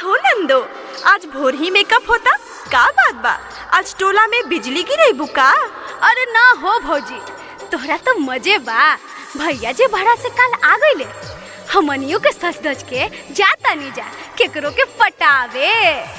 हो नंदो आज भोर ही मेकअप होता का बात बा आज टोला में बिजली गिरे बुका अरे ना हो भौजी तोहरा तो मजे बा भैया जी भाड़ा से कल आ गईले हमनियों के सच धज के जाता नहीं जा केकरो के पटावे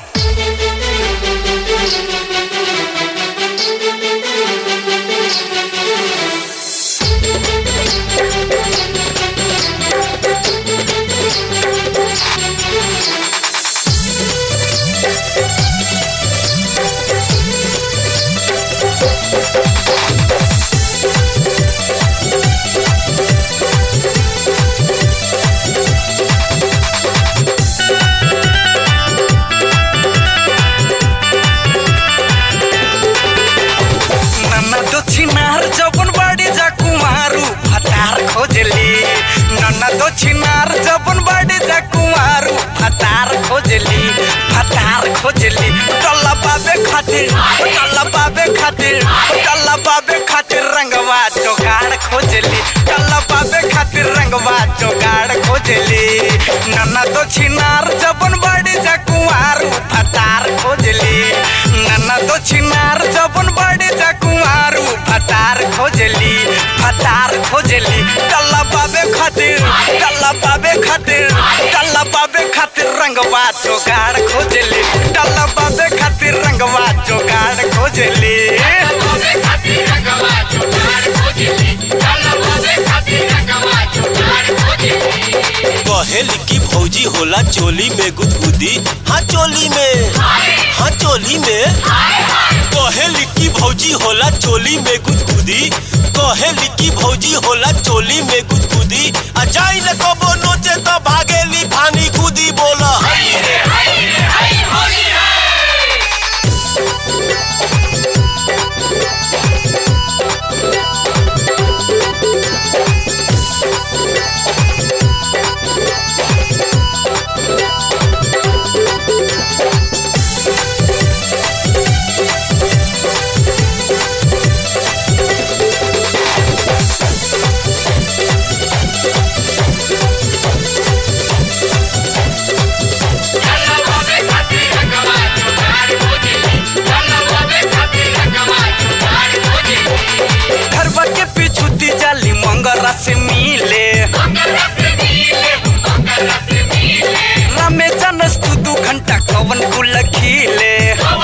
नन्ना दक्षिणार जबन बाड़ी जा कुमारू फतार खोजली नन्ना दक्षिणार जबन बाड़ी जा कुमारू फतार खोजली फतार खोजली टल्ला बाबे खातिर टल्ला बाबे खातिर टल्ला बाबे खातिर रंगवा जोगाड़ खोजली टल्ला बाबे खातिर रंगवा जोगाड़ खोजली नन्ना दक्षिणार जबन बाड़ी जा कुमारू फतार खोजली नन्ना दक्षिणार जबन बाड़ी जा कुमारू फतार खोजली फतार खोजली टल्ला बाबे खातिर टल्ला बाबे खातिर टल्ला बाबे खातिर रंगवा जोगाड़ खोजली टल्ला बाबे खातिर रंगवा जोगाड़ खोजली कहेली की भौजी होला चोली में गुदगुदी हाँ चोली में हाँ चोली में कहेली की भौजी होला चोली में गुदगुदी कहेली की भौजी होला चोली में गुदगुदी आ जाई न कबो नोचे तो भागेली फानी गुदी बोला हई रे घरवा के पिछुती जाली मंगरा से मिले रामे जानस तू दू घंटा कवन कुल खिले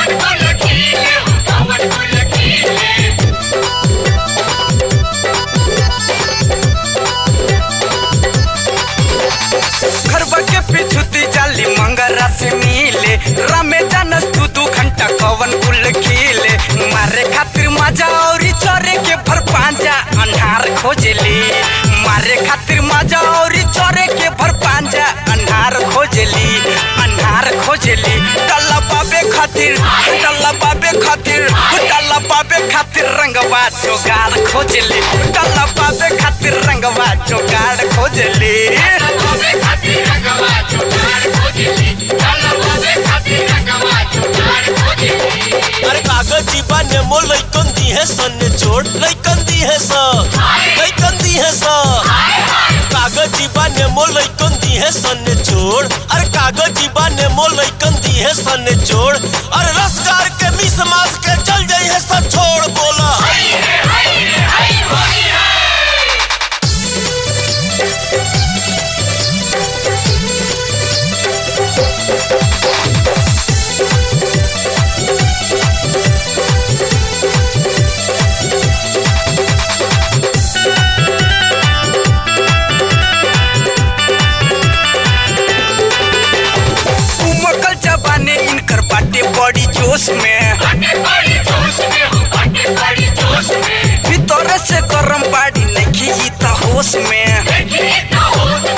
घरवा के पिछुती जाली मंगरा से मिले रामे जानस तू दू घंटा कवन कुल खिले मारे खातिर मजा औरी चरे के भर पांजा अन्हार खोजली मारे खातिर मजा औरी चरे के भर पांजा अन्हार खोजली अन्हार खोजली टल्ला बाबे खातिर टल्ला बाबे खातिर टल्ला बाबे खातिर रंगवा जोगाड़ खोजली टल्ला बाबे खातिर रंगवा जोगाड़ खोजली अरे कागज जीबा नेमो लइकन दी है सन ने छोड़ लइकन दी है स लइकन दी है स कागज जीबा नेमो लइकन दी है सन ने छोड़ अरे कागज जीबा नेमो लइकन दी है सन ने छोड़ अरे रसगार के मिस मास के चल जाई है सब छोड़ बोला हई रे उमकल जबाने इनकर बाटे बड़ी जोश में भीतर से गरम बाड़ी नहीं ई त होश में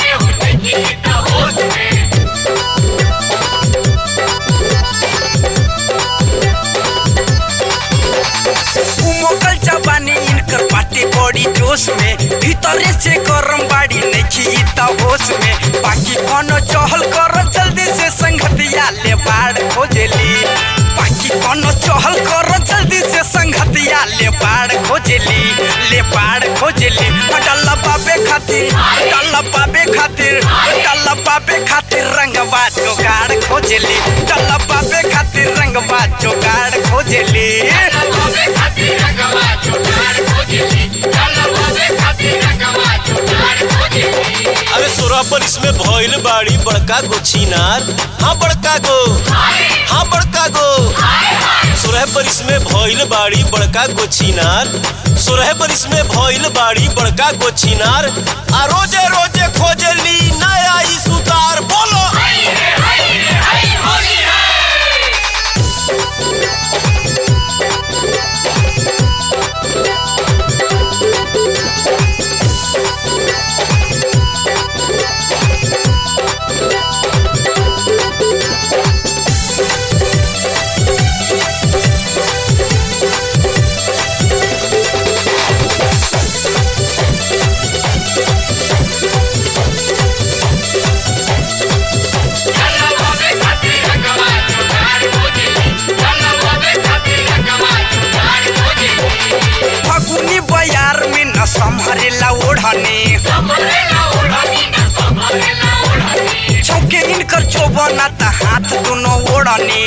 उमकल जबाने इनकर बाटे बड़ी जोश में भीतर से गरम बाड़ी नहीं ई त होश में बाकी कोनो चहल कर जल्दी से संगतिया ले बाड़ खोजली बाकी कोनो चहल कर जल्दी से संगतिया ले बाड़ खोजली ले बाड़ खोजली डल्ला बाबे खातिर डल्ला बाबे खातिर डल्ला बाबे खातिर रंगवा जोगाड़ खोज खोजली डलबाबे खातिर रंगवा जोगाड़ खोजली अरे सोरह पर इसमें भइल बाड़ी बड़का गो छिनार हाँ बड़का गो हाँ बड़का गो सोरह पर इसमें भइल बाड़ी बड़का गो छिनार सोरह पर इसमें भइल बाड़ी बड़का गो छिनार आ रोजे रोजे खोजली नया ई सुतार बोलो फगुनी बयार में न संभरेला ओढ़नी चौके इनकर चोबना त हाथ दोनों ओढ़नी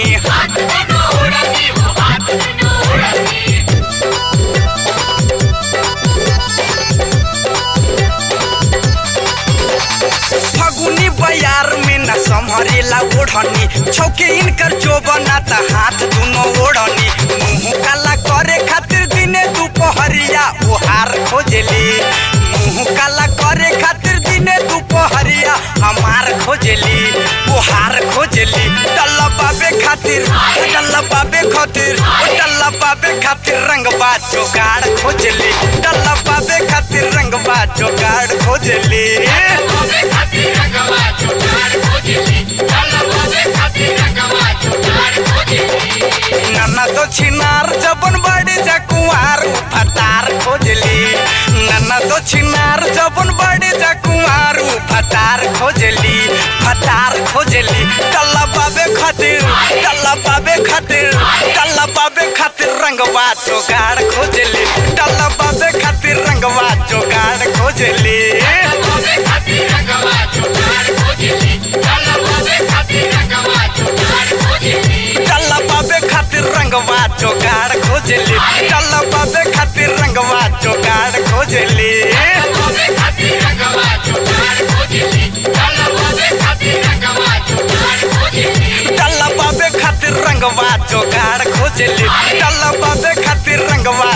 फगुनी बयार में न संभरेला ओढ़नी छौके इनकर चोबना त हाथ दोनों ओढ़नी मुंह काला करे खातिर दिने दुपहरिया ओहार खोजली मुंह काला करे खातिर दिने दुपहरिया हमार खोजली ओहार खोजली डल्ला बाबे खातिर डल्ला बाबे खातिर डल्ला बाबे खातिर रंगबा जोगाड़ खोजली डल्ला बाबे खातिर रंगबा जोगाड़ खोजली नाना तो छिनार जबन बड़ी जा कुंवार फटार खोजली नाना तो छिनार जबन बड़ी जा कुंवार फटार खोजली फटार खोजली टल्ला बाबे खातिर टल्ला बाबे खातिर टल्ला बाबे खातिर रंगवा जोगाड़ खोजली टल्ला बाबे खातिर रंगवा जोगाड़ खोजली टल्ला बाबे खातिर रंगवा जोगाड़ खोजली टल्ला बाबे खातिर रंगवा जोगाड़ खोजली टल्ला बाबे खातिर रंगवा जोगाड़ खोजली टल्ला बाबे खातिर रंगवा